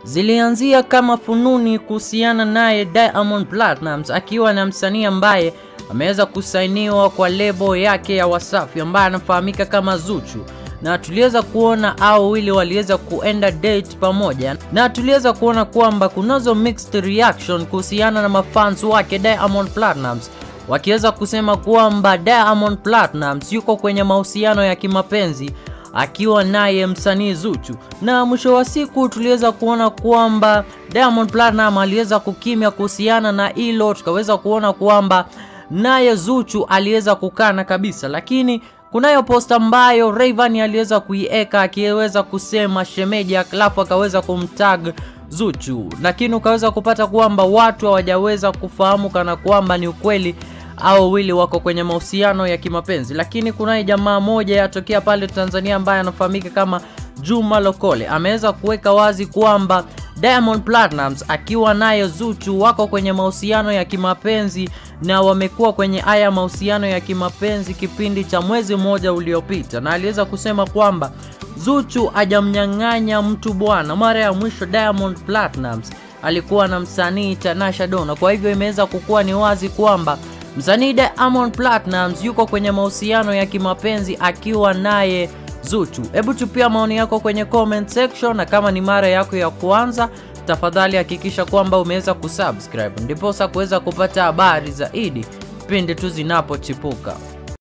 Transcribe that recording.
zilianzia kama fununi kuhusiana naye Diamond Platnumz akiwa na msanii ambaye ameweza kusainiwa kwa lebo yake ya Wasafi ambaye anafahamika kama Zuchu na tuliweza kuona hao wawili waliweza kuenda date pamoja, na tuliweza kuona kwamba kunazo mixed reaction kuhusiana na mafans wake Diamond Platnumz wakiweza kusema kwamba Diamond Platnumz yuko kwenye mahusiano ya kimapenzi akiwa naye msanii Zuchu, na mwisho wa siku tuliweza kuona kwamba Diamond Platnumz aliweza kukimya kuhusiana na hilo, tukaweza kuona kwamba naye Zuchu aliweza kukana kabisa, lakini kunayo posta ambayo Rayvanny aliweza kuieka akiweza kusema shemeji, alafu akaweza kumtag Zuchu, lakini ukaweza kupata kwamba watu hawajaweza kufahamu kana kwamba ni ukweli au wawili wako kwenye mahusiano ya kimapenzi, lakini kunaye jamaa moja yatokea pale Tanzania ambaye anafahamika kama Juma Lokole ameweza kuweka wazi kwamba Diamond Platnumz akiwa naye Zuchu wako kwenye mahusiano ya kimapenzi na wamekuwa kwenye haya mahusiano ya kimapenzi kipindi cha mwezi mmoja uliopita, na aliweza kusema kwamba Zuchu hajamnyang'anya mtu bwana. Mara ya mwisho Diamond Platnumz alikuwa na msanii Tanasha Donna, kwa hivyo imeweza kukuwa ni wazi kwamba msanii Diamond Platnumz yuko kwenye mahusiano ya kimapenzi akiwa naye Zuchu. Hebu tupia maoni yako kwenye comment section, na kama ni mara yako ya kwanza, tafadhali hakikisha kwamba umeweza kusubscribe ndiposa kuweza kupata habari zaidi pindi tu zinapochipuka.